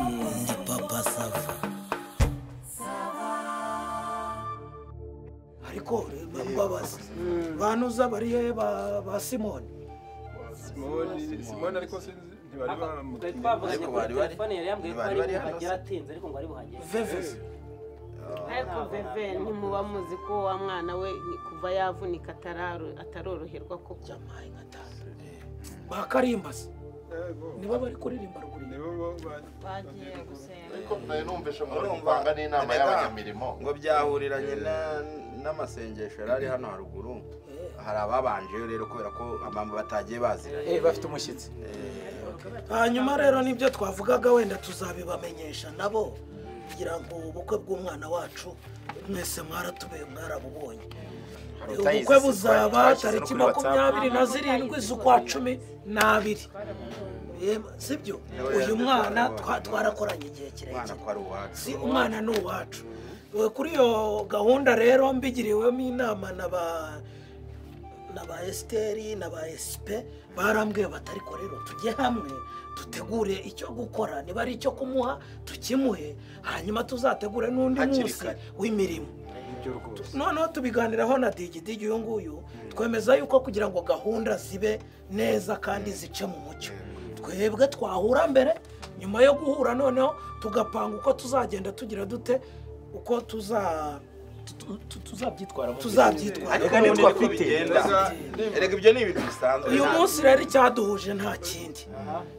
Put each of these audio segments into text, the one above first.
Ndi papa sava ariko bamubabaza banuza bariye ba- ba simoni simoni simoni ariko sinzi ntibari twari bamubwira twavuganye Ariko kuri bari bari- telefone yari yambwiye ko bari ari bari buhagera hano se? atinze ariko ngo ari buhagere veveze ariko veve ntimuba muzi ko wa mwana we ni- kuva yavunika atararu- ataroroherwa koko jamayi nka tanu bakarimbasi nibo bari kuririmba ruguru nibo bo ba- bagiye gusenga ariko nayo numvise ngo ntibivanga n'inama y'abanyamirimo ngo byahuriranye na- n'amasengesho yari ari hano haruguru hari ababanjeyo rero kubera ko abantu batagiye baziranye bafite umushyitsi hanyuma rero nibyo twavugaga wenda tuzabibamenyesha nabo kugira ngo ubukwe bw'umwana wacu mwese mwaratubeye mwarabubonye ubukwe buzaba tariki makumyabiri na zirindwi z'ukwa cumi n'abiri Yemwe, sibyo uyu mwana twa- twarakoranye igihe umwana kirekire ko ari uwacu si umwana ni uwacu Eh, kuri iyo gahunda rero mbigiriwemo inama na ba na ba esiteri na ba esipe barambwiye bati ariko rero tujye hamwe dutegure icyo gukora niba ari icyo kumuha tukimuhe hanyuma tuzategure n'undi Hakiri munsi kare. w'imirimo nibyo rwose noneho tubiganiraho na digi digi uyu nguyu twemeza yuko kugira ngo gahunda zibe neza kandi zice mu mucyo twebwe twahura mbere nyuma yo guhura noneho tugapanga uko tuzagenda tugira dute uko tuza tu- tu- tuzabyitwaramo tuzabyitwara ariko Ariko nibwo niko bigenda erega ibyo ni ibintu bisanzwe uyu nta- munsi rero icyaduhuje nta kindi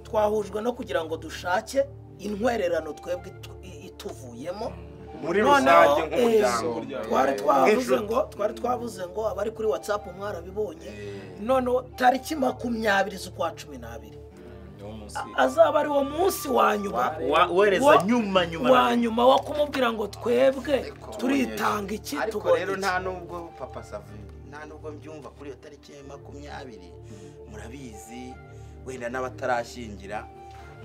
twahujwe no kugira ngo dushake intwererano twebwe itu- ituvuyemo muri Noneho, rusange nk'umuryango eh, twari twavuze Nk'inshuti. ngo twari twavuze ngo abari kuri whatsapp mwarabibonye noneho tariki makumyabiri z'ukwa cumi n'abiri A- azaba ari wo munsi wa nyuma uhereza wa- nyuma nyuma wa nyuma wo kumubwira ngo twebwe Ariko turitanga iki ariko tugomba rero iki. nta nubwo papa savi nta nubwo mbyumva kuri iyo tariki ya makumyabiri murabizi wenda n'abatarashyingira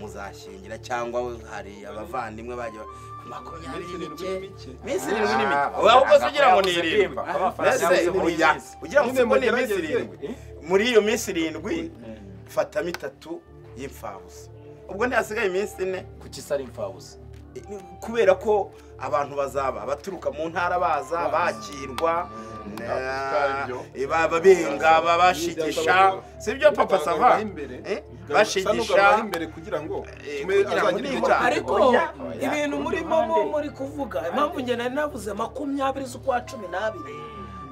muzashyingira cyangwa hari abavandimwe bagiye ba- makumyabiri Iminsi irindwi mike n'imike. iminsi irindwi n'imike Ah, ahubwo se amafaranga ugira ngo ni yabuze irindwi bwimba. Amafaranga Mbese yabuze muri iyi uya- minsi. ugira ngo Nyine siko ni iminsi mugerageze. irindwi muri iyo minsi irindwi fatamo itatu y'imfabusa ubwo ntihasigaye iminsi ine kuki isa ari imfabusa kubera ko abantu bazaba baturuka mu ntara baza bakirwa na- baba benga babashigisha si byo papa sava Eh? bashigisha bashigisha imbere kugira ngo Eh, tume kugira ngo azagira igihe nibura- cyo- ariko Oya, oya. ibintu murimo mu- muri kuvuga impamvu njye nari navuze makumyabiri z'ukwa cumi n'abiri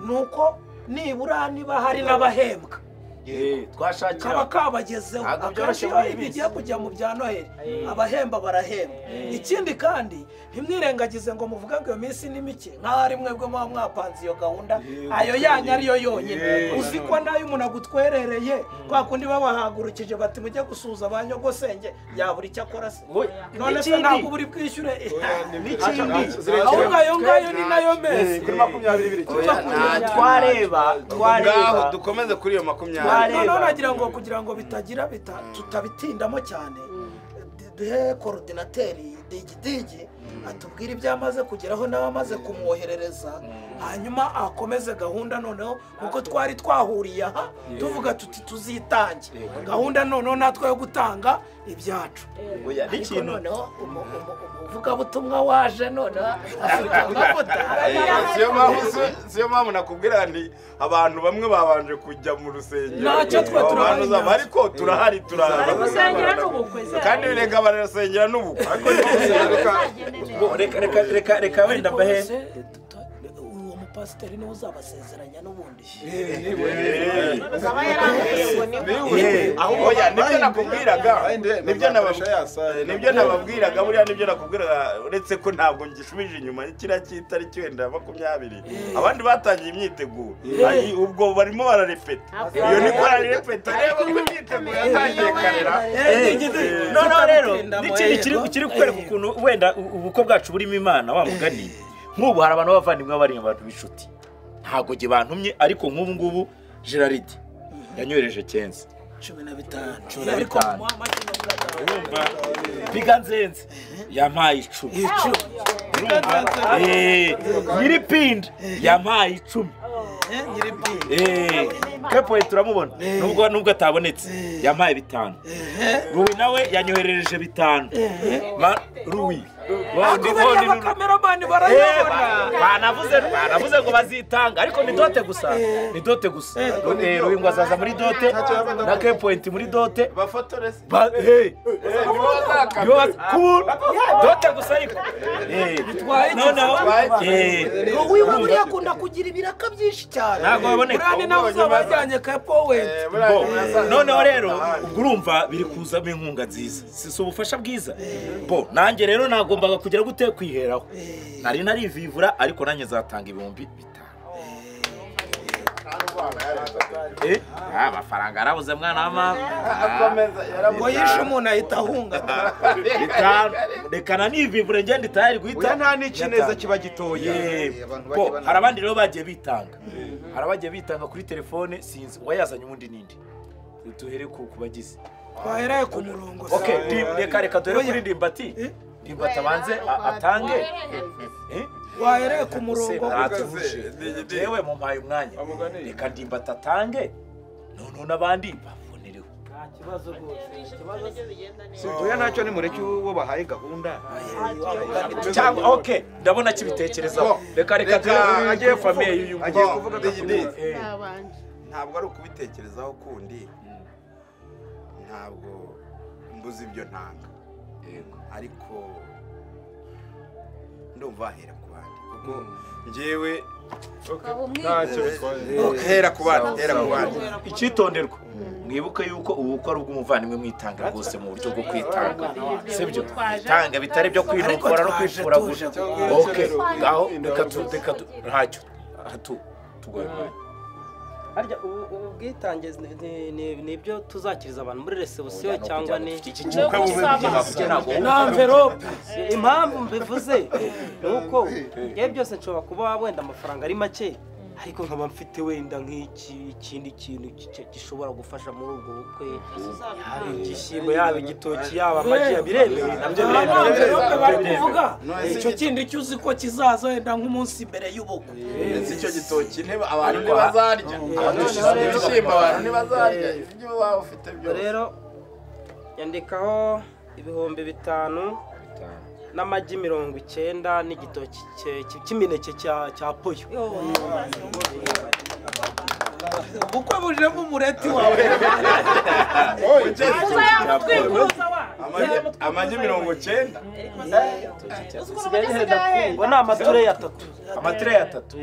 ni uko nibura niba hari n'abahembwa Eh, twashakira kaba kabagezeho Ntabwo akenshi byoroshye iyo muri iyi bigiye minsi. kujya mu bya noheli abahemba barahemba ikindi kandi ntimwirengagize ngo muvuge ngo iyo minsi ni mike nk'aho ari mwebwe muba mwapanze iyo gahunda ayo yanyu ariyo yonyine uzi ko nayo umuntu agutwerereye kwa kundi babahagurukije bati mujye gusuhuza ba nyogosenge yabura icyo akora se Wowe, none se n'ikindi. ntabwo buri bwishyure ahubwo zirekera ayo ngayo ni nayo mezi kuri makumyabiri birekera Oya, nta- twareba ngaho twareba dukomeze kuri iyo makumyabiri Tware- noneho Areba. nagira ngo kugira ngo bitagira bita- tutabitindamo cyane du- duhe korodinateri digidigi atubwire ibyo amaze kugeraho nawe amaze kumwoherereza hanyuma akomeze gahunda noneho kuko twari twahuriye aha tuvuga tuti tuzitange gahunda noneho natwe yo gutanga ibyacu Oya, ariko n'ikintu- noneho umu- umu- umuvugabutumwa waje noneho afite amavuta siyo mpamvu siyo mpamvu nakubwira nti abantu bamwe babanje kujya mu rusengero Ntacyo twe Abo turahari bantu zaba, nyacyo. ariko turahari bari turaza gusengera n'ubukwe se kandi birenga barasengera n'ubukwe bizagende neza Bo, reka reka reka reka wenda Ariko mbahe se, tuta- uwo mupasiteri niwe uzabasezeranya n'ubundi akaba yarangiye ngo ni Eh, aho oya nibyo nakubwiraga nibyo nababwira nibyo nababwiraga buriya nibyo nakubwiraga uretse ko ntabwo ngishubije inyuma kiriya cy'itariki wenda ya makumyabiri abandi batangiye imyiteguro Ayi, ubwo barimo bararepeta iyo ni bararepeta reba ko imyiteguro yatangiye karera noneho rero n'ikindi kiri n'ikintu kiri kukwereka ukuntu wenda u- ubukwe bwacu burimo imana wa mugani nk'ubu hari abantu b'abavandimwe bari abantu b'inshuti ntabwo njye bantumye ariko nk'ubu ngubu geraride yanyohereje kenzi cumi na bitanu Cumi na ariko bitanu. muha make mafaranga. biga nzenze yampaye icumi Icumi. Eh, nyiripinda yampaye icumi Eh, nyiri bwite. Eh, kepoye turamubona Eh. nubwo nubwo atabonetse Eh. yampaye bitanu ruwi nawe yanyoherereje bitanu Ma- ruwi Wundi- wundi akubera ni- abakameramani Eh, barayabona ba- banavuze banavuze ngo bazitanga ariko ni dote gusa ni dote gusa Eh, ruwi ngo azaza muri dote na kepoyinti muri dote bafotoresi Ba- hey. Yo, cool. dote gusa ariko Eh, noneho eh, uyu muri akunda kugira ibiraka byinshi cyane Ntabwo aboneka. murane nawe uzaba wajyanye ka powenti Bo, noneho rero ubwo urumva biri kuzamo inkunga nziza si si ubufasha bwiza bo nanjye rero nagombaga kugera gute kwiheraho nari narivivura ariko nanjye nzatanga ibihumbi bitanu Eh, ah, amafaranga yarabuze mwana w'amama ngo yishe umuntu ahita ahunga bitanu reka nanivivure ngende itayari guhita Oya nta n'ikineza kiba gitoye Yee. Abantu Bo, bajya hari abandi rero bagiye bitanga hari abagiye bitanga kuri telefone sinzi uwayazanye ubundi nindi duhere ku ku bagize twahereye ku murongo se. okay ndim- reka reka dore Oya. kuri ndimbati Eh? ndimbati abanze a- atange Eh? twahereye ku murongo Sena natuvuje. Jewe mumpaye umwanya Amuganire. reka ndimbati atange noneho n'abandi babonereho oya ntacyo nimureke uwo bahaye gahunda cyangwa okay ndabona kibitekerezaho reka Reka, reka dore agiye agiye famille y'uyu kuvuga- mugabo. agiye kuvuga Digidi. Eh. Ntabanje. ntabwo ari ukubitekerezaho kundi ntabwo mbuze ibyo ntanga ariko ndumva wahera ku bandi kuko njyewe ntacyo bitwaye hera ku bandi hera ku bandi icyitonderwa mwibuke yuko ubukwe ari ubw'umuvandimwe mwitanga rwose mu buryo bwo kwitanga sibyo itanga bitari byo kwinokora no kwifura gusa oke ngaho reka tu reka tu ntacyo aha tu tugomba harya ubu- ubu bwitange ni- ni- ni- ni ibyo tuzakiriza abantu muri resebusiyo cyangwa ni iki cy'ubukwe bube bugeze kugira ngo na mverope impamvu mbivuze ni uko igihe byose nshobora kuba wenda amafaranga ari make ariko nkaba mfite wenda nk'iki ikindi kintu ki- gishobora gufasha muri ubwo bukwe yaba igishyimbo yaba igitoki yaba amagi yabiremewe nabyo aha ni biremewe amverope bari kuvuga icyo kindi cyo uzi ko kizaza wenda nk'umunsi mbere y'ubukwe ndetse icyo gitoki ntebe abantu ntibazarya ibishyimbo abantu ntibazarya ibyo waba ufite byose rero yandikaho ibihumbi bitanu n'amagi mirongo icyenda n'igitoki cye- cye- cy'imineke cya- cya poyo ubukwe bujemo umureti wawe Amagi- amagi mirongo icyenda Isigaye ndafungwa ni amatureyi atatu amatere atatu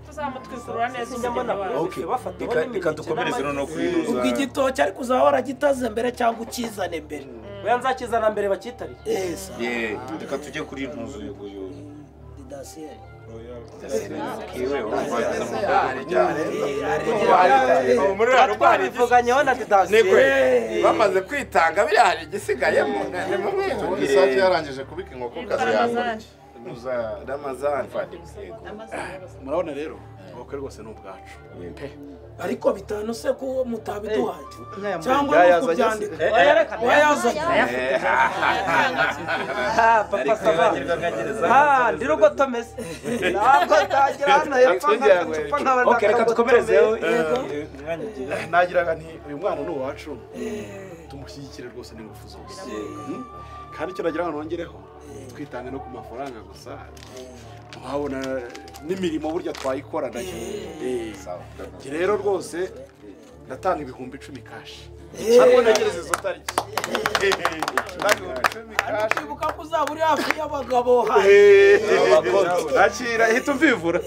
tuzamutwikurura neza inyama na oke bafata reka reka dukomereze noneho kuri ubwo igitoki ariko uzaba waragitaze mbere cyangwa ukizane mbere weya nzakizana mbere bakitarire esa Yee, reka tujye kuri intuzo y'uyu didasiyeri muri rano rwari bivuganyeho na nigwe didasiye bamaze kwitanga biriya hari igisigayemo ni mubi isake yarangije kubika inkokokazi yawe ramazani murabona rero ubukwe rwose ni ubwacu ariko bitanu se ko mutabiduhaye cyangwa mbere uri yaza ageze. kubyandika wayazanye papa saba Ah, ndi rugo tomeze ntabwo ntagira hano hepfo Twongera nk'agacupa nkaba oke reka dukomerezeho nagiraga nti uyu mwana ni uwacu tumushyigikire rwose n'ingufu zose Hmm? kandi icyo nagira ngo nongereho twitange no ku mafaranga gusa twabona n'imirimo burya twayikora nayo Eh. Njye rero rwose ndatanga ibihumbi icumi kashi ntagereza izo tariki kwibuka ko uzaba uri hafi y'abagabo hafi nakira hita umvivura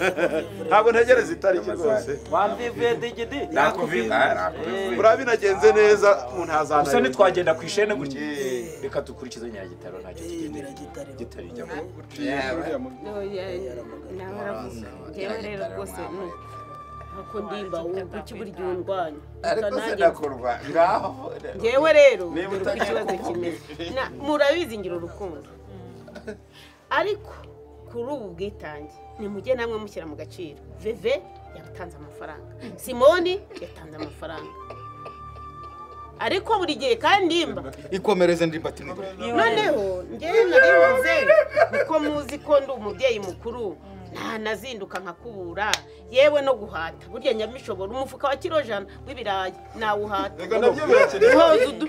ntabwo ntegereza itariki rwose wambivuye digidi urabinagenze neza umuntu hazana gusa ntitwagenda ku ishene gutya reka dukurikize nyiragitaro ntacyo tugendera gitari ijyamo nawe aravuze njyewe rero rwose ni- nkuko ndimba wumva iki buryo undwanya ariko Nanjye- sinakurwa ngaho njyewe rero Niba dore uko utagiye ikibazo kuvuga. kimeze Na- murabizi ngira urukundo ariko kuri ubu bwitange nimujye namwe mushyira mu gaciro veve yatanze amafaranga simoni yatanze amafaranga ariko buri gihe kandi nimba ikomereze ndimbati nibura noneho njyewe naribuze kuko muzi ko ndi umubyeyi mukuru ntanazinduka nkakubura yewe no guhata burya nyamishobora umufuka wa kiro jana w'ibirayi nawuhata Reka nabyo birakiri. Uhoza udu-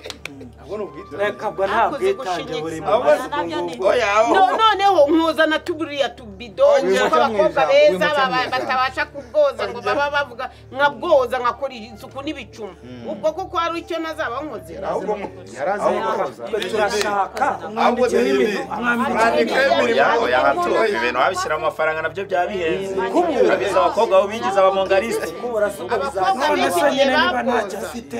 ahubwo ni ubwitange reka bwo nta Akoze bwitange gushinyitsa. burimo Abo mazi nabyo ubwo ni- ngubwo oya No- noneho nkuzana tuburiya tubido kuko abakobwa beza baba- batabasha kubwoza ngo baba bavuga nkabwoza nkakora isuku n'ibicuma ubwo kuko hari icyo nazaba nkoze ahubwo mu- yarazanye ahubwo- koza twe turashaka ahubwo imirimo, mwandike imirimo yawe yahaturuka ibintu wabishyiramo amafaranga nabyo byaba bihenze Kubu. urabizi abakobwa bo binjiza abamongarisite kuko burasuka Abakobwa bizaza none se bigiye nyine niba bakoza. ntacyo afite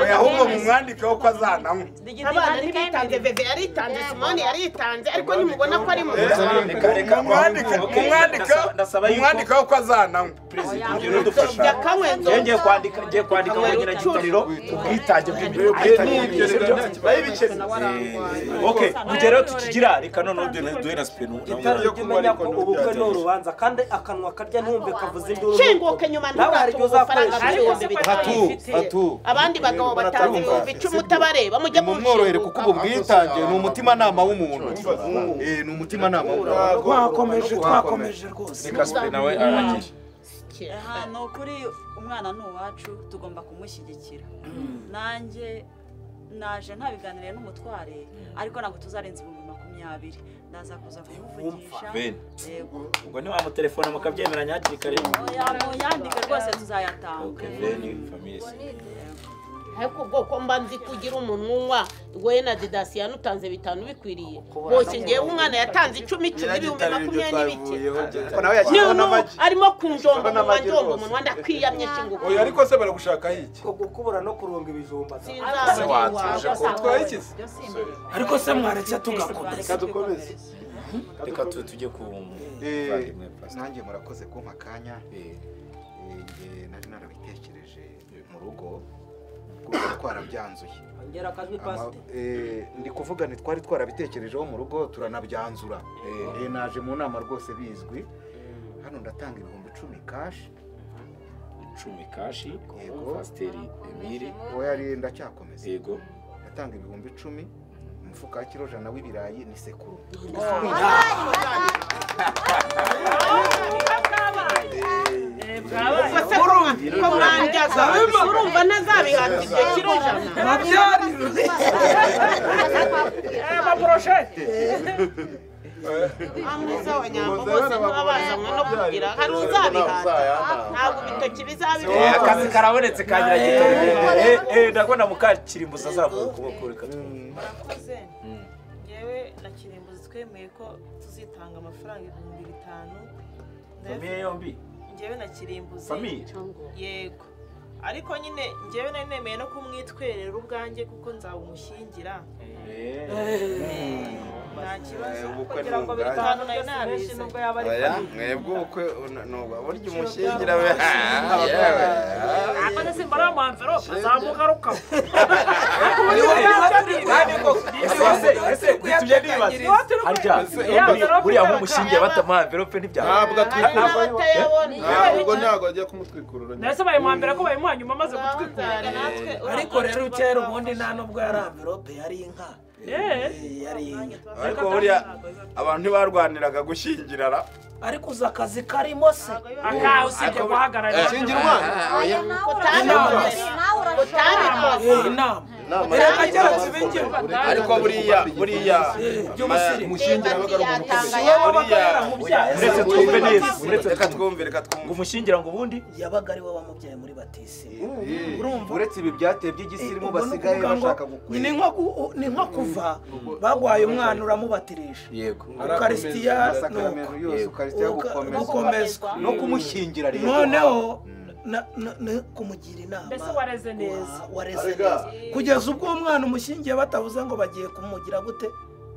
oya ahubwo mu mwandike wo ko azanamo abana ntibitanze veve yaritanze simone yaritanze ariko nimubona ko ari mu reka reka mu mwandike mu mwandike ndasaba mu mwandike yuko wo ko azanamo perezida ugenda udufasha bya kanywezo Njyewe ngiye kwandika ngiye kwandika ngo ngira gitariro ubwitange bw'imirimo Nibyo reka nta kibazo. okay rugero tukigira reka noneho duhe duhe na sipenu itari yo jya kuba umenya ariko ko ni ubukwe ni ubwatsi. urubanza kandi akanwa karya ntumve kavuze induru shenguke nyuma nawe hari ntugatuma ibyo amafaranga uzakoresha ariko abacuruzi se ko bitatu atu abandi bagabo batanze ibihumbi icumi utabareba mujya mumworohere kuko ubu mushinguka bwitange ni umutimanama w'umuntu Eh, ni umutimanama w'umuntu twakomeje twakomeje rwose reka sipenu nawe arangije aha ni ukuri umwana ni uwacu tugomba kumushyigikira nanjye naje ntabiganiriye n'umutware ariko ntabwo tuzarenza ibihumbi makumyabiri ndaza kuza kumuvugisha Ben. yego ubwo ntiwamutelefone mukabyemeranya hakiri kare oya muyandike rwose tuzayatanga ariko ubwoko mba nzi kugira umuntu unywa wowe na didasiya nutanze bitanu bikwiriye boshye ngewe umwana yatanze icumi icumi ibihumbi makumyabiri n'ibike ariko nawe yashyizeho n'ubu n'amagi arimo kunjomba mu majyombo umunwa ndakwiyamye shinguka Oya ariko se baragushaka iki? ko gukubura no kurunga ibijumba sinzabona watuje iwawe. Utwaye ikizi? ariko se mwaretse tugakomeza reka dukomeze reka tu- tujye ku Eh, nanjye murakoze kumpa akanya Eh, njye nari narabitekereje mu rugo kuko twarabyanzuye ongera akajwi Ama- pasite eh, ndi kuvuga ni twari twarabitekerejeho mu rugo turanabyanzura Eh, naje mu nama rwose bizwi hano ndatanga ibihumbi icumi kashi icumi kashi Yego. pasiteri emiri oya ari ndacyakomeza yego ndatanga ibihumbi icumi umufuka wa kiro jana w'ibirayi ni sekuru bwabaye Ese ko ko mwanjyaza urumva ntazabihabwa ibyo kiro ijana nabyarire amaporosheti amuza wa nyambo bose baba bazanywe no kugira hari uzabihata ntabwo ibitoki Eh, bizabihabwa akazi karabonetse kangira gito ndabona mukakirimbuza azamuye ukuboko reka tu- murakoze yewe na kirimbuzi twemeye ko tuzitanga amafaranga ibihumbi bitanu famiye yombi ngewe na kirimbuzi famiye yego ariko nyine ngewe nari nemeye no kumwitwerera ubwanjye kuko nzabumushyingira nta kibazo ubukwe kugira ngo ni ubwanyu. bitanu nayo nabizi nubwo yaba ari oya mwebwe ubukwe nuba burya umushyingira we yewe akaze simba ari amamverope zamuka rukava ese ese bitumye nibaza harya buri- buriya nk'umushinge batama envelope ntibyaba Ntabwo atwite. Ntabwo ntabwo ntabwo agiye kumutwikurura. ndetse bayimwambira ko bayimwanyuma amaze gutwikurira ariko rero kera ubundi nta nubwo yari amverope yari inka yeee Eh, yari inka ariko buriya abantu ntibarwaniraga gushyingirana ariko uzi akazi karimo se akawe usibye guhagararira Kingira umwana. Eh, inama reka kera tubigirwa ariko buriya buriya by'ubusirimu buriya- wabaga yaramubyaye uretse twumve neza uretse reka twumve reka twumve ngo umushingira ngo ubundi yabaga ari we wamubyaye muri batisimu uretse ibi byateye by'igisimu basigaye bashaka ni gukwira nko ku- ni nko kuva bagwaye umwana uramubatirisha yego ukarisitiya nuko amasakaramento yose ukarisitiya gukomeza gukomezwa no kumushyingira rero noneho na- na- na- kumugira inama mbese wareze neza wa- wareze neza kugeza ubwo uwo mwana umushyingiye batavuze ngo bagiye kumugira gute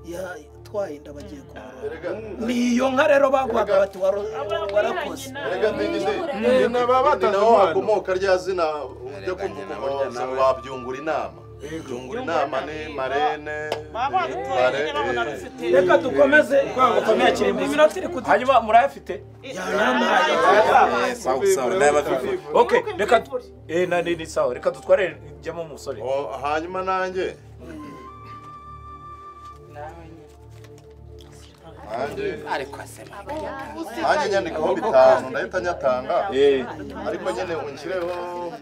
yatwaye inda bagiye kumurora ni iyo nka rero bagwaga bati waro- warakoze Ni naho hakomoka rya zina ujya kuvuga ngo wabyungura inama byungura inama ni marene baba badutoye nyine babona rufite reka dukomeze dukomeye kirimbuzi. ibiro turi kudu hanyuma murayafite yanambaye Eh, sawa sawa ndayabafite okay reka tu- eh na ni ni sawa reka dutware jyamo umusore Oh, hanyuma nanjye ariko nanjye nyine ibihumbi bitanu ndahita nyatanga ariko nyine unshyireho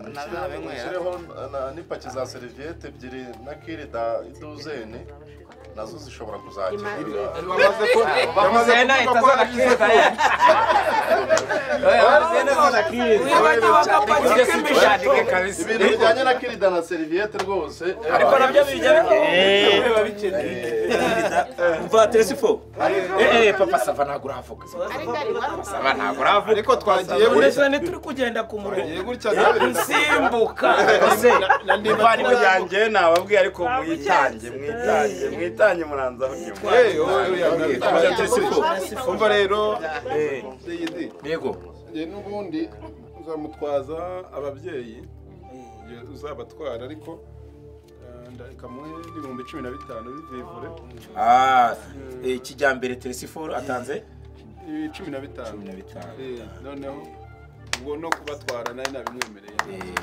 unshyireho na- n'ipaki za seriviyete ebyiri na kirida iduzeni nazo zishobora kuzakira ibintu bijyanye na kirida na seriviyete rwose ariko nabyo bijya biba mva telesifo eee papa sava ntabwo urahavuga sava ntabwo urahavuga ariko twagiye uretse ni turi kugenda ku murongo nsimbuka muvandimwe yanjye nababwiye ariko mwitange mwitange mwitange muranza umva rero yego n'ubundi uzamutwaza ababyeyi igihe uzabatwara ariko eh, ndareka muhe ibihumbi cumi na bitanu bivivure Ah, eh, kijyambere telesifo atanze Eh, cumi na bitanu Cumi na bitanu. Eh, noneho ubwo no kubatwara nawe nabimwemereye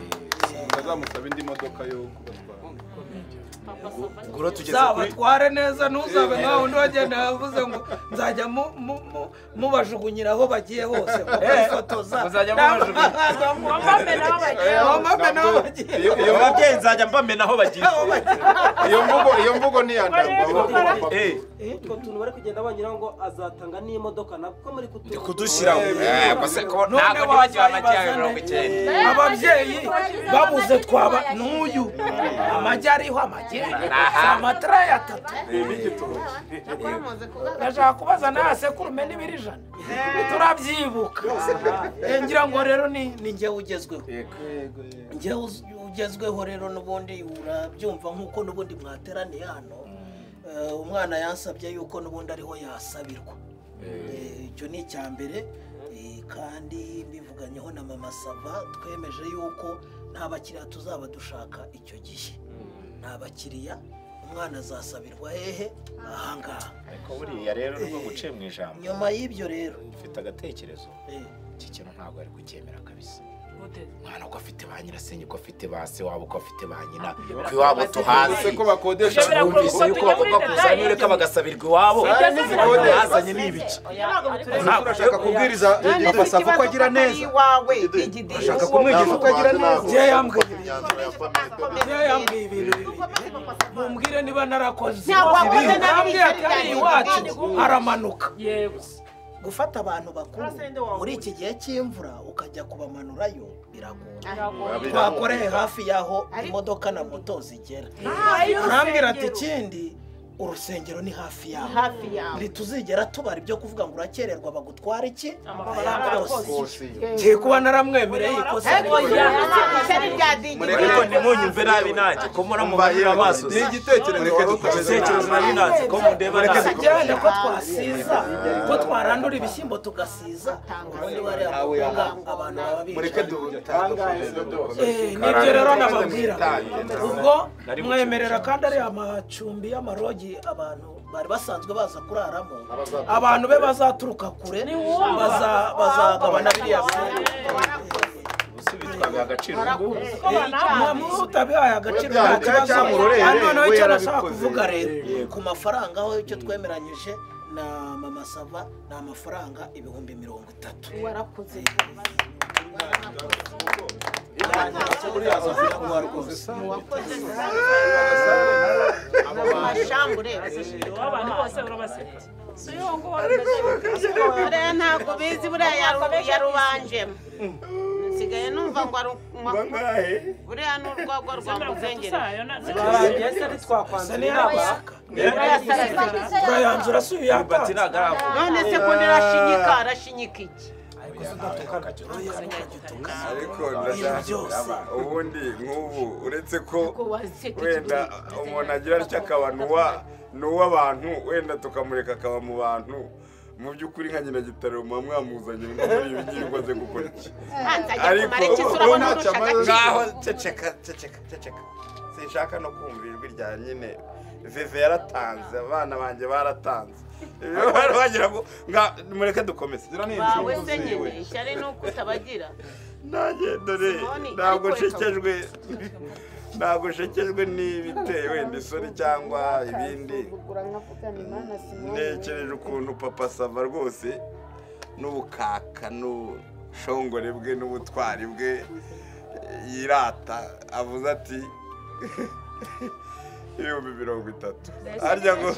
ndazamusaba indi modoka yo kubatwara gura tugeze zabatware neza ntuzabe nka wundi wagenda yavuze ngo nzajya mu- mu- mu- mubajugunyira aho bagiye hose bakabifotoza muzajya mubajugunyira iyo babyeyi nzajya mbamena aho bagiye iyo mvugo iyo mvugo ni iya utwo tuntu bari kugenda banyuraho ngo azatanga n'imodoka nabwo muri kutu kudushyiraho Eh, gusa ko None ntabwo ntibagiwe amagi yawe mirongo icyenda ababyeyi babuze twaba n'uyu amagi ariho amagi si amatarayi atatu ndashaka kubaza nawe sekurume n'ibiri ijana turabyibuka Eh, ngira ngo rero ni ni njyewe ugezweho njyewe uz- ugezweho rero n'ubundi urabyumva nk'uko n'ubundi mwateraniye hano Eh, umwana yansabye yuko n'ubundi ariho yasabirwa Eh, icyo ni icya mbere Eh, kandi mbivuganyeho na mama sava twemeje yuko nta bakiriya tuzaba dushaka icyo gihe nta bakiriya umwana azasabirwa hehe ahangaha ariko buriya rero nubwo guciye mu ijambo nyuma y'ibyo rero mfite agatekerezo iki kintu ntabwo ari kucyemera kabisa umwana ko afite ba nyirasenge ko afite ba se wabo ko afite ba nyina ko iwabo tuhazi ko bakodesha twumvise yuko bagomba kuzana ureka bagasabirwa iwabo Saya ntizikodesha. bazanye ni ibiki Ntabwo urashaka kubwiriza papa sava ko agira neza urashaka kumwigisha uko agira neza njyewe yambwiye njyewe yambwiye ibintu bibi mumbwire niba narakoze Ntabwo wakoze nabi, yambwiye ati Richard, hariya iwacu kandi- haramanuka gufata abantu bakuru muri iki gihe cy'imvura ukajya kubamanurayo biragoye twakoreye hafi y'aho imodoka na moto zigera arambwira ati ikindi urusengero ni hafi yaho Hafi yaho. ntituzigera tubara ibyo kuvuga ngo urakererwa bagutwara iki Amafaranga Ayakose. akose. Ngiye kuba naramwemereye ikosa Ariko rikora. ya- ishyari rya dingi ariko ntimunyumve nabi nanjye ko muramubahira amaso si igitekerezo wari igitekerezo nari nanze ko mundeba Reka nabi tujyane ko twasiza ko twarandura ibishyimbo tugasiza ubundi bariya bakobwa abantu baba bicaye Eh, nibyo rero nababwira ubwo mwemerera kandi ari amacumbi y'amarogi abantu bari basanzwe baza kuraramo abantu be bazaturuka kure baza- bazagabana biriya byumba. bitwaga agaciro ngubu utabihaye agaciro nta kibazo hano noneho icyo nashaka kuvuga rero ku mafaranga aho icyo twemeranyije na mama sava ni amafaranga ibihumbi mirongo itatu warakoze amashambure abantu bose urabaseka buriya ntabwo bizi buriya yaru- yarubanjemo nsigaye numva ngo ari bangahe buriya ni urwagwa rwa muzengere barangiye se ntitwakwanzura urayanzura si uyu yatanze none se ko nirashinyika arashinyika iki ariko ndashaka ubundi nk'ubu uretse ko wenda umuntu agira atya akaba n'uwa n'uw'abantu wenda tukamureka akaba mu bantu mu by'ukuri nka nyina gitaro muba mwamuzanye ngo muri ibi ngibi ngo aze gukora iki ariko wowe ntacyo amaze ngaho ceceka ceceka ceceka sinshaka no kumva ijwi rya nyine veve yaratanze abana banjye baratanze bagira ngo nga mureke dukomeze bawe se nyine ishyari ni uko utabagira nanjye dore ntabwo nshekejwe ntabwo ushekejwe n'ibiteye wenda isuri cyangwa ibindi ntekereje ukuntu papa sava rwose n'ubukaka n'ubushongore bwe n'ubutwari bwe yirata avuze ati ibihumbi mirongo itatu harya ngo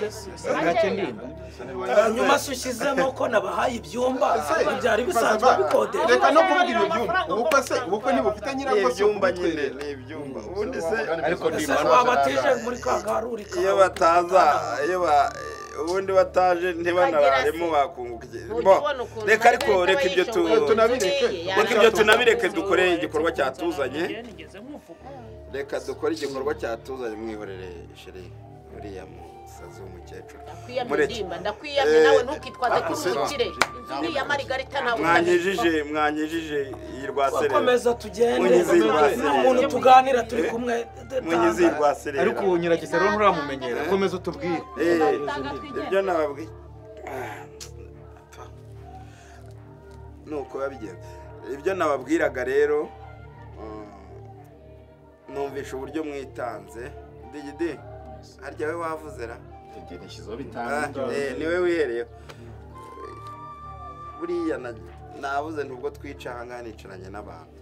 nyuma se ushyizemo ko nabahaye ibyumba byari bisanzwe bikodesha reka no kuvuga ibyo byumba ubukwe se ubukwe ntibufite nyirabwo se ibyumba nyine ni ibyumba ubundi se ariko wabatije muri ka garuri iyo bataza iyo ba ubundi bataje ntibanararemo bakunguka reka ariko reka ibyo reka ibyo tunabireke dukore igikorwa cyatuzanye reka dukore igikorwa cyatuzanye mwihorere shere uriya musazi w'umukecuru ndakwiyamye nawe ntukitwaze ko uri umukire niyamara igarita ntabwo mwanyijije mwanyijije iyi rwaserera komeza tugende ni umuntu tuganira turi kumwe munyize iyi rwaserera ariko ubu nyirageze rero nturamumenyera komeza utubwire ibyo nababwiye nuko yabigenza ibyo nababwiraga rero numvisha uburyo mwitanze digidi harya we wavuze ra niwe wihereyeho buriya nabuze ntubwo twica ahangaha nicaranye n'abantu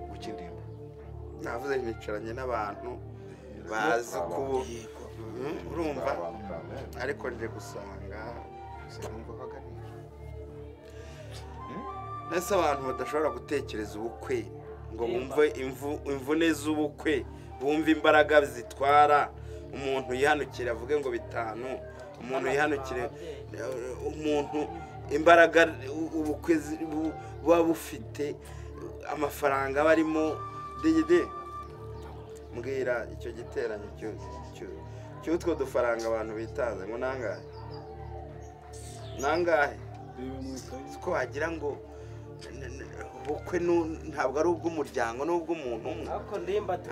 gukindirwa nabuze nicaranye n'abantu bazi ko urumva ariko nje gusanga mbese abantu badashobora gutekereza ubukwe ngo bumve imvune z'ubukwe bumve imbaraga zitwara umuntu yihanukire avuge ngo bitanu umuntu yihanukire umuntu imbaraga ubukwe buba bufite amafaranga aba arimo digide mbwira icyo giteranyo cy'utwo dufaranga abantu bitaza ngo nangahe nangahe ko wagira ngo ubukwe ntabwo ari ubw'umuryango ni ubw'umuntu umwe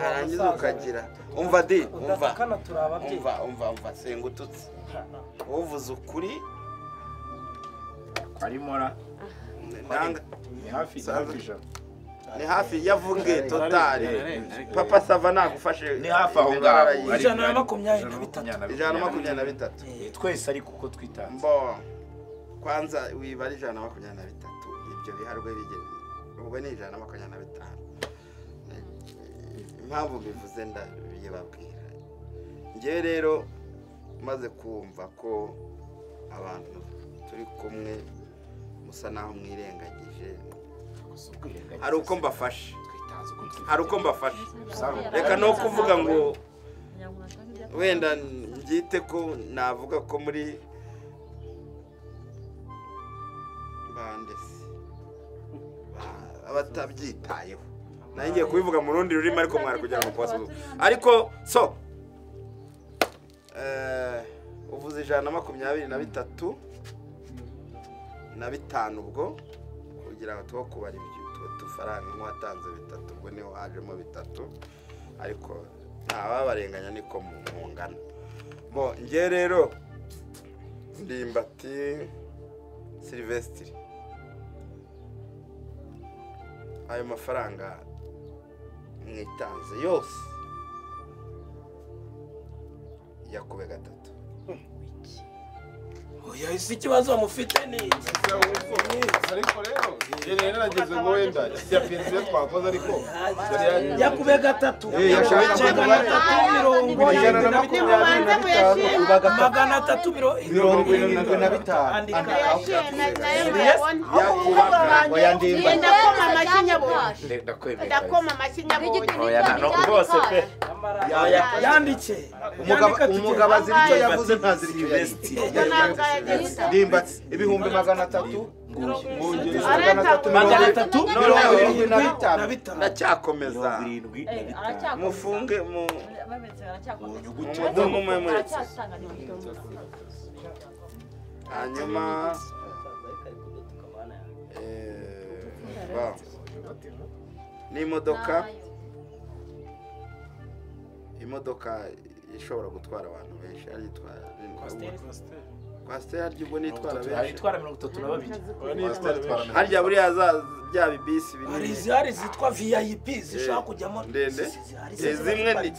arangiza ukagira umva di umva umva umva umva senga ututsi uvuze ukuri arimora ni hafi ijana ni hafi ya vunge totari papa sava nagufashe ni hafi aho ngaho ijana na makumyabiri na bitatu ijana na makumyabiri na bitatu twese ariko uko twitanze kwanza wibara ijana na makumyabiri na bitatu ibyo biharwe bigeze ubwo ni ijana na makumyabiri na bitanu impamvu bivuze ndabibabwira ngewe rero maze kumva ko abantu turi kumwe musa naho mwirengagije hari uko mbafashe hari uko mbafashe reka no kuvuga ngo wenda mbyite ko navuga ko muri bandese abatabyitayeho ngiye kubivuga mu rundi rurimi ariko mwari kugira ngo kubasuzume ariko so uvuze ijana na makumyabiri na bitatu na bitanu ubwo kugira ngo tuho kubara ibyo dufaranga nk'uwatanze bitatu ubwo niho hajemo bitatu ariko ntawabarenganya niko mungana bo ngewe rero ndimbati silivesitiri ayo mafaranga mwitanze yose yakube gatatu oya isi ikibazo mufite ni iki ariko rero yari yarageze ngo wenda ya pensiyo twakoze ariko yakube gatatu yakube gatatu mirongo ijana na makumyabiri na bitanu magana atatu mirongo irindwi na bitanu ndakoma amashyi nyabonye bose pe yandike umugabo azira icyo yavuze ntazira icyo Silvestre. yari ndimbatsi ibihumbi magana atatu mwongereza Areta, magana atatu mirongo magana itatu mirongo irindwi na bitanu ndacyakomeza irindwi mufunge mu baracyakomeza umwe muri baracyatanga hanyuma eh, ba. n'imodoka imodoka ishobora gutwara abantu benshi ari itwara kwasiteri harya ubwo nitwara benshi itwara mirongo itatu na babiri harya buriya za bya bibisi binini hari izihari zitwa vip zishobora kujyamo ndende zimwe ni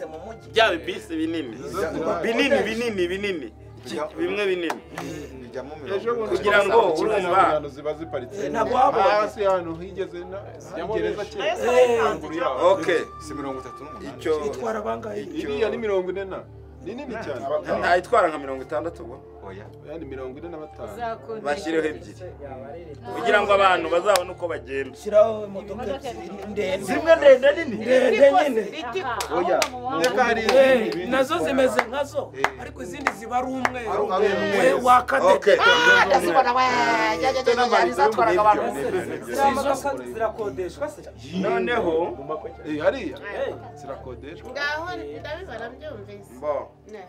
bya bibisi binini binini binini binini bimwe binini kugira ngo urumva ziba ziparitse ntabwo wabonye. hasi hano higeze na gereza kera okay si mirongo itatu n'umunani icyo itwara bangahe iriya ni mirongo ine na ni nini cyane ntayitwara nka mirongo itandatu ubwo oya ni mirongo ine na batanu bashyireho ebyiri kugira ngo abantu bazabone uko bagenda shyiraho imodoka ebyiri ndende zimwe ndende nini ndende nyine oya reka hari Eh, nazo zimeze nkazo ariko izindi ziba ari umweru we wakadete Okay. Ah, ndazibona we jya jya jya jya izatwaraga abantu ziriya modoka zirakodeshwa se noneho Eh, hariya zirakodeshwa ngaho ndabibara mbyumvise bo Ne.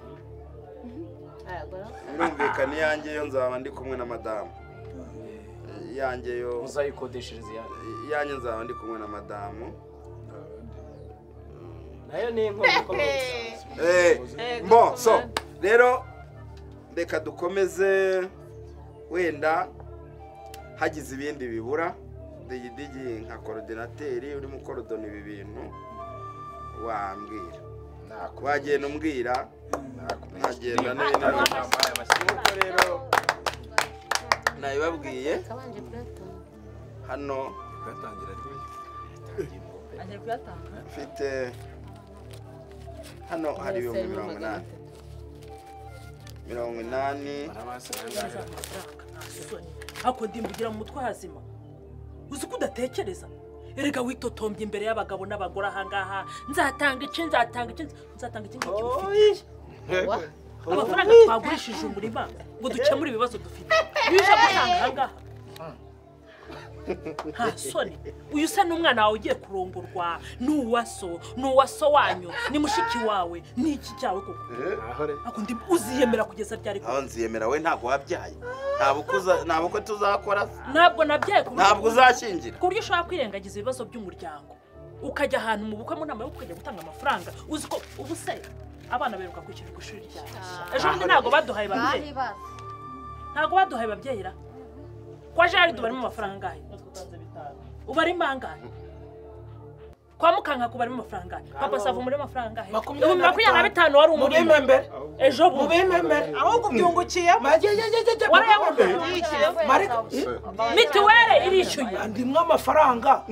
Aragura. birumvikana iyanjye yo nzaba ndi kumwe na madamu iyanjye yo muzayikodeshereze iyanyu iyanjye nzaba ndi kumwe na madamu nayo ni inkomoko Eh, mbo so rero reka dukomeze wenda hagize ibindi bibura digidigi nka korodinateri urimo ukorodona ibi bintu wambwira wagenda umbwira nkagenda n'ibindi nuko rero nabibabwiye Kabanje kuyatanga. hano agiye kuyatanga mfite hano hari ibihumbi mirongo inani mirongo inani hako ndimbugira mu mutwe hazima uzi ko udatekereza erega witotombye imbere y'abagabo n'abagore ahangaha nzatanga ice nzatanga ice nzatanga ice nk'igicuruzwa amafaranga twagurishije umurima ngo dukemure ibibazo dufite iyo uje gutanga ahangaha nta soni uyu usa n'umwana wawe ugiye kurongorwa ni uwa so ni uwa so wanyu ni mushiki wawe ni iki cyawe koko Ariko ndi- uziyemera kugeza ryari koko aho nziyemera we ntabwo wabyaye nta bukwe uza- nta bukwe tuzakora ntabwo nabyaye ku buryo- ntabwo uzashyingira ku buryo ushobora kwirengagiza ibibazo by'umuryango ukajya ahantu mu bukwe mu nama yo ukajya gutanga amafaranga uzi ko ubu se abana beruka kwishyura ku ishuri ryabo ejo bundi ntabwo baduhaye babyeyi ntabwo baduhaye babyeyi ra kwa jari tubarimo amafaranga angahe ubarimo angahe kwa mukanka kubarimo amafaranga angahe papa sava muri amafaranga angahe Makumyabiri ibihumbi na makumyabiri bitanu. na bitanu wari mu umurimo bimembere ejo mu bundi bimembere ahubwo ubyungukiyemo warayabona mituweli irishyuye ndimwe amafaranga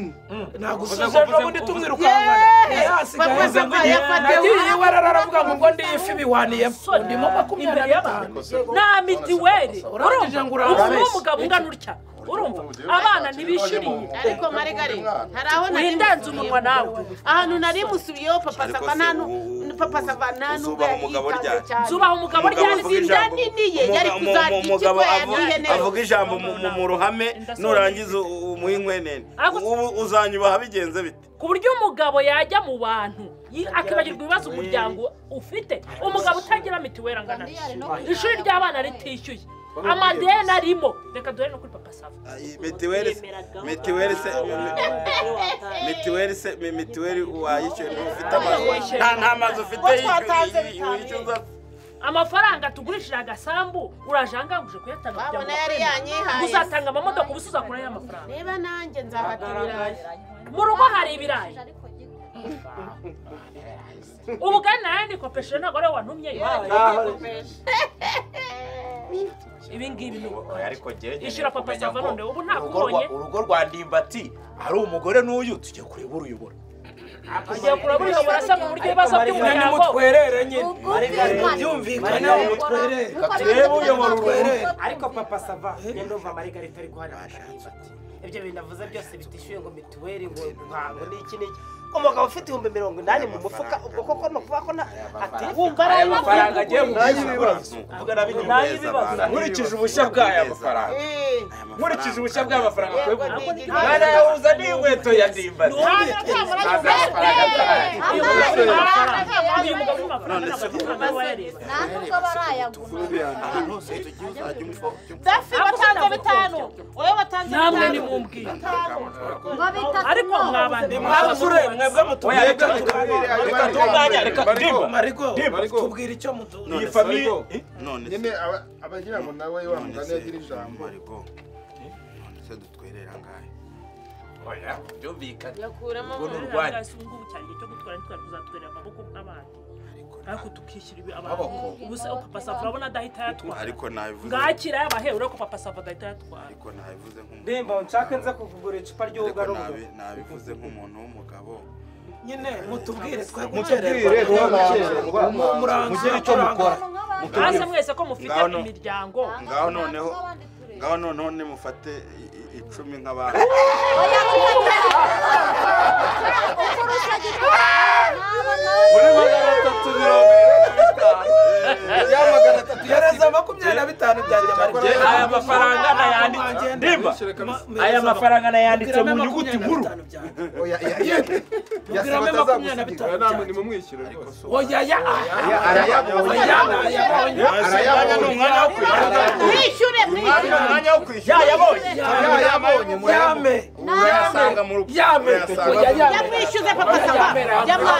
nagusubiza ejo bundi tumwira Yeee! ukangana Bakoze ko yafatiwe. nagiye iwe araravuga ngo ngo ndi ifi biwaniyemo ndimo makumyabiri Imbere na y'abantu. bitanu nta mituweli Urangije ngo urambeshye. urumva umugabo ungana utya urumva abana ntibishiriye ariko marigari hari aho wihendanze umunwa nawe ahantu nari musubiyeho papa Ariko sava se nta ubu- nu- papa sava nta uzubaha nubwo umugabo yitanze ryari? cyane zubaha umugabo Umugabo ryari avuga zinda ijambo- nini ye, yari umuga- kuzarya mu- umugabo ikigo avu- yariye neza. avuga ijambo mu- mu- mu ruhame Indasohoka. nurangiza u- umuha inkwenene Ariko- ubu uzanyubaha bigenze bite ku buryo umugabo yajya mu bantu yi- akibagirwa ibibazo umuryango ufite umugabo utagira mituweli angana gutya. ishuri ry'abana ritishyuye amadeni arimo reka duhere no kuri papa sava Ay, mitiweli se mitiweli se mitiweli se mi- mitiweli wayishyuye ntufite amazu nta nta mazu ufite yishyuye wishyuza amafaranga tugurishije agasambu urajanganguje kuyatanga kugira babona ngo yari uyakoremo. yanyihaye uzatanga amamodoka uba uzakura y'amafaranga niba nanjye nzafata ibirayi mu rugo hari ibirayi ubugari nayo nikopesheje ntabwo ariwe wantumye ibi ngibi ni Oya, ariko njyewe nkeneye Ishyura papa kumenya Sava ngo none, ubu ntabwo urugo rwa- ubonye. urugo rwa ndimbati ari umugore n'uyu tujya kureba uruyobora ugiye kureba uruyobora se mu buryo ibibazo nyine by'umuryango nimutwerere nyine Marigare, byumvikane nimutwerere turebe uyobora uruhu ariko papa sava njye ndumva marigarita ari guharira akarimbati ibyo bintu avuze byose bitishyuye ngo mituweli ngo ntango n'iki n'iki umugabo ufite ibihumbi mirongo inani mu mufuka ubwo koko ni ukuvuga ko na ati wumva ari amafaranga agiye mu ibibazo nkurikije ubushya bw'aya mafaranga nkurikije ubushya bw'amafaranga akwiye Yego, kugura. ni igihari. mwana yawuza n'inkweto ya ndimbati azi amafaranga ataraye uyu mugabo ufite amafaranga ntabwo afite amafaranga we yareba ahantu hose tugiye uzajya umva dafi batanze bitanu wowe batanze namwe bitanu nimumbwire ngo bitatu ariko no. mwabandi mwabuzure mwebwe mutumye Oya, reka- reka- reka- reka- reka- reka- reka- reka- reka- mariko mariko tubwira icyo muduha iyi famiye nyine abagira ngo nawe wa mugani yagira ijambo mariko none se dutwerera ngahe oya byumvikana yakuramo urwo ni urwanyu urwanya ubu ngubu cyane igihe cyo gutwara ntitwari kuzatwerera amaboko nk'abandi ariko tukishyura ibi abantu Amaboko. ubu se papa sava urabona adahita yatwara ariko nabivuze ngakira yabahewe urabona ko papa sava adahita yatwara ariko nabivuze nk'umuntu Ndemba nshaka nza kuvugura icupa ry'ubuga ariko nabi- nabivuze nk'umuntu w'umugabo nyine mutubwire twe Mutubwire, twe gukererwa. Mugire icyo mukora. Mutubwire. mutubwire mwese ko mufite Ngaho no- imiryango ngaho noneho ngaho noneho nimufate i- i- icumi nk'abandi muri magana atatu mirongo irindwi na bitanu ya magana atatu yareza makumyabiri na bitanu byanjye marike aya mafaranga nayanditse ndimba aya mafaranga nayanditse mu nyuguti nkuru Tubwiramo makumyabiri na bitanu byanjye. nimumwishyure rwose Oya, ya, Oya, arayabonye. Oya, arayabonye. Arayabonye, ni umwanya wo kwishyura. Mwishyure, mwishyure. Ni umwanya wo kwishyura. Yayabonye. Ya, Yayabonye, murayabonye. Urayasanga mu rugo. Yame. Urayasanga. Oya, yame. yamwishyuze papa sava yamwa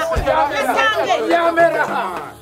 yasange Yamera.